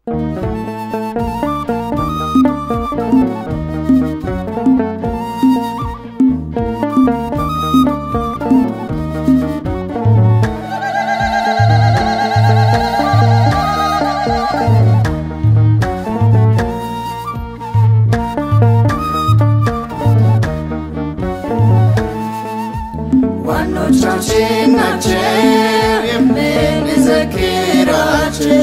ዋኖቻችን ናቸው የምንዘክራቸው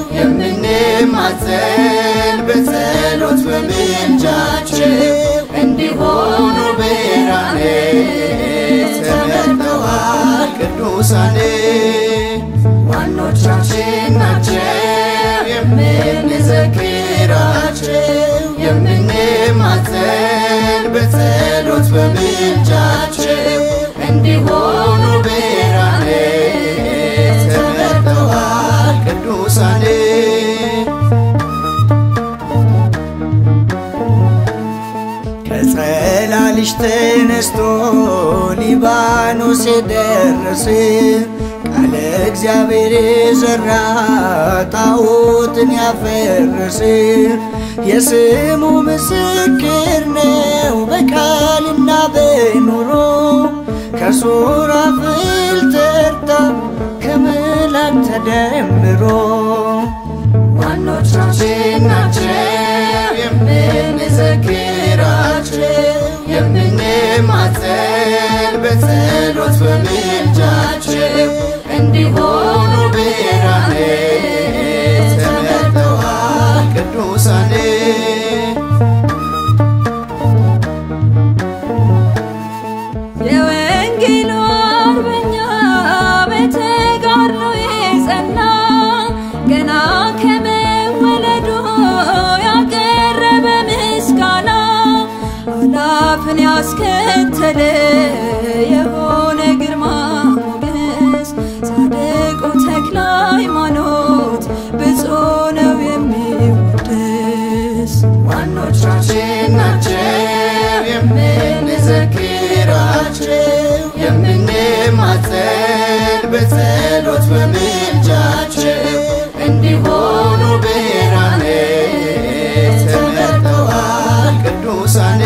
የምንማፀን በጸሎት በምልጃቸው እንዲሆኑ ብርሃኔ ተመርጠዋል ቅዱሳን ዋኖቻችን ናቸው የምንዘክራቸው የምንማፀን በጸሎት በምልጃቸው እንዲሆኑ ብርሃኔ ተመርጠዋል ቅዱሳን ከጸላልሽ ተነስቶ ሊባኖስ የደረሰ ቃለ እግዚአብሔር የዘራ ጣዖትን ያፈረሰ የስሙ ምስክር ነው በቃልና በኑሮ ከሱራፌል ተርታ ከመላክ ተደምሮ ዋኖቻችን ናቸው የምንዘክራቸው የምንማፀን በጸሎት በምልጃቸው እንዲሆኑ ብርሃኔ ተመርጠዋል ቅዱሳን የወንጌሉ አርበኛ በተጋድሎ የጸና ገና ከመወለዱ ያቀረበ ምስጋና አላፍን ያስከተለ የሆነ ግርማ ሞገስ ጻድቁ ተክለ ሃይማኖት ብፁዕ ነው የሚወደስ ዋኖቻችን ናቸው የምንዘክራቸው የምንማፀን በጸሎት በምልጃቸው እንዲሆኑ ብርሃኔ ተመርጠዋል ቅዱሳን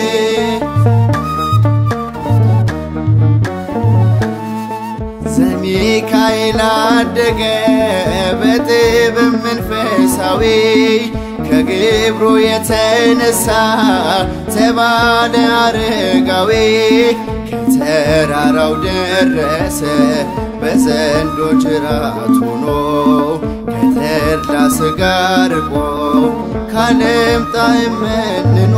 ዘሚካኤል አደገ በጥበብ መንፈሳዊ ከግብሩ የተነሳ ተባለ አረጋዊ ከተራራው ደረሰ በዘንዶ ጅራት ሆኖ ከተድላ ሥጋ ርቆ ካለም ጣዕም መንኖ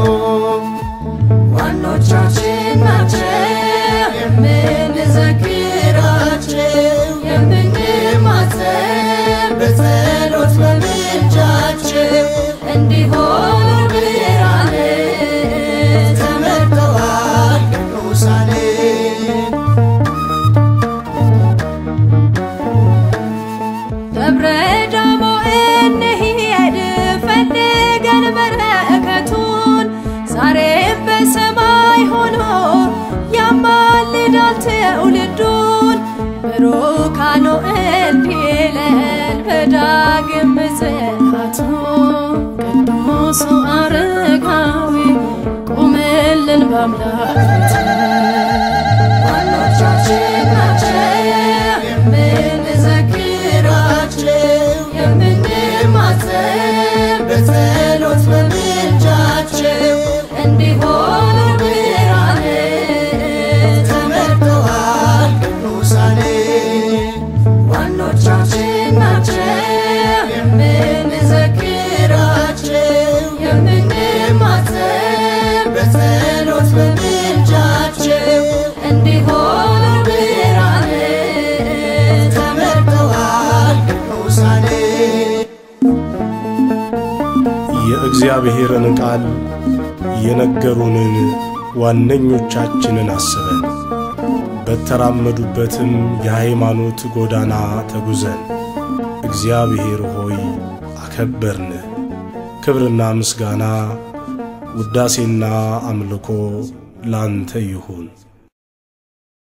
ዋኖቻችን ናቸው የምንዘክራቸው የምንማፀን በጸሎት በምልጃቸው እንዲሆኑ ብርሃኔ ተመርጠዋል ቅዱሳን ደብረ ዳሞ እንሂድ ፈልገን በረከቱን ዛሬም በሰማይ ሆኖ ያማልዳል ትውልዱን ብሩካኑ እንዲለን በዳግም ምጽአቱ ቅዱሱ አረጋዊ ቁምልን በአምላክ ፊት ዋኖቻችን ናቸው የምንዘክራቸው የምንማፀን በጸሎት በምልጃቸው እንዲሆኑ ብርሃኔ ተመርጠዋል ቅዱሳን ዋኖቻችን ናቸው የምንዘክራቸው የምንማፀን በጸሎት በምልጃቸው እንዲሆኑ ብርሃኔ ተመርጠዋል ቅዱሳን የእግዚአብሔርን ቃል የነገሩንን ዋነኞቻችንን አስበን በተራመዱበትም የሃይማኖት ጎዳና ተጉዘን እግዚአብሔር ሆይ አከበርንህ። ክብርና ምስጋና ውዳሴና አምልኮ ላንተ ይሁን።